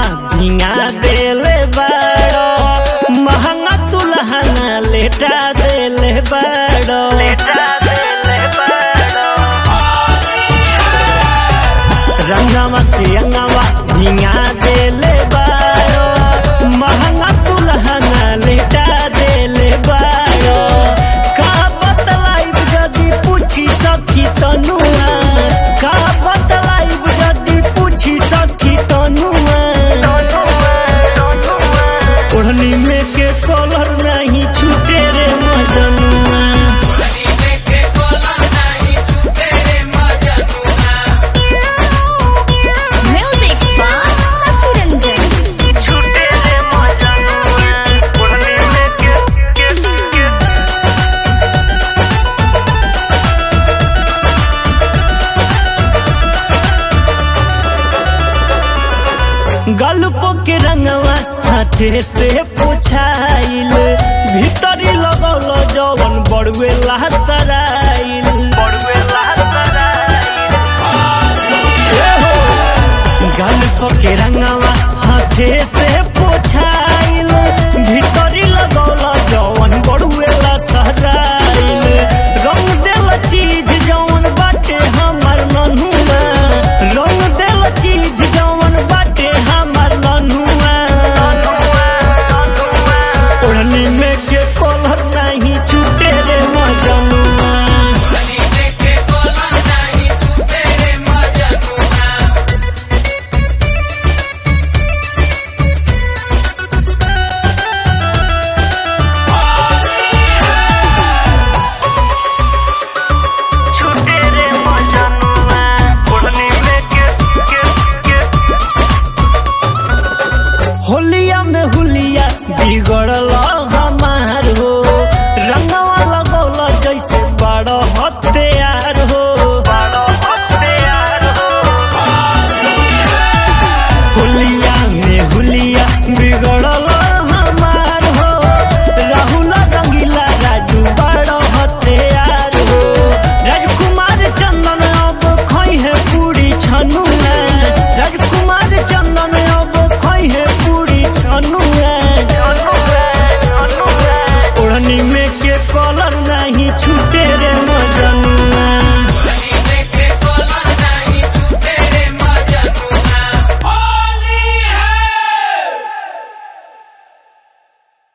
भिंगा देले बाड़ो महंगा तुलहना लेटा देले बाड़ो लेटा देले बाड़ो रंगवा से अंगवा भिंगा देले बाड़ो महंगा तुलहना लेटा देले बाड़ो का बतलाइब जदी पूछी सखी तनुआ का बतलाइब जदी पूछी सखी तनुआ ओढ़नी में के कलर नहीं छूटे रे मजनुआ Music by Sasi Ranjan. छूटे रे मजनुआ ओढ़नी में के के के गल्प के रंगवा हाथे से पोछाइल भीतरी लगौल जवन बड़ुए लहसराइल बड़ुए गल्प के रंगवा हाथे से पोछाइल भीतरी लगौल जवन बड़ुए लहसराइल रंग देल चीज जवन बाटे हमर नन्हुआ रंग देल चीज जवन बाटे हमर नन्हुआ ओढ़नी में के कलर नहीं छूटे रे मजनुआ छूटे रे मजनुआ ओढ़नी में के के के होलिया में हुलिया बिगड़ल हमार हो रंगवा लगौल जैसे बड़ हत्यार हो हुलिया में हुलिया बिगड़ल हमार हो राहुल रंगीला राजू बड़ हत्यार हो राजकुमार चंदन अब खई है पूरी छनुआ राजकुमार चंदन अब खई है पूरी छनुआ ओढ़नी में के कलर